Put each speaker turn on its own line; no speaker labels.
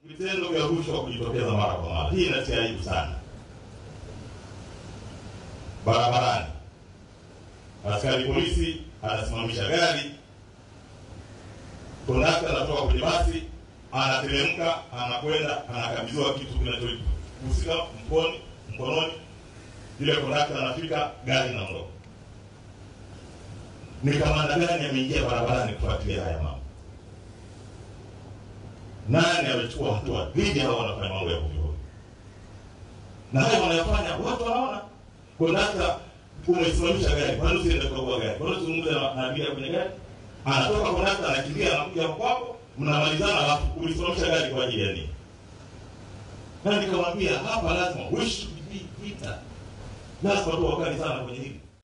vitendo vya rushwa kujitokeza mara kwa mara. Hii inatia aibu sana. Barabarani, askari polisi anasimamisha gari, kondakta anatoka kwenye basi, anateremka, anakwenda, anakabidhiwa kitu kinachohusika mkoni mkononi, yule kondakta anafika, gari inaondoka. Ni kamanda gani ameingia barabarani kufuatilia haya mambo? Nani amechukua hatua dhidi ya hao wanafanya mambo ya hovyo? Na hayo wanayofanya watu wanaona. Kondakta umesimamisha gari, kwani usiende kukagua gari? Kwani uzungumze na na abiria kwenye gari? Anatoka kondakta anakimbia, anakuja kwako, mnamalizana, alafu ulisimamisha gari kwa ajili ya nini? Na nikamwambia hapa lazima we should be vita, lazima tu wakali sana kwenye hili.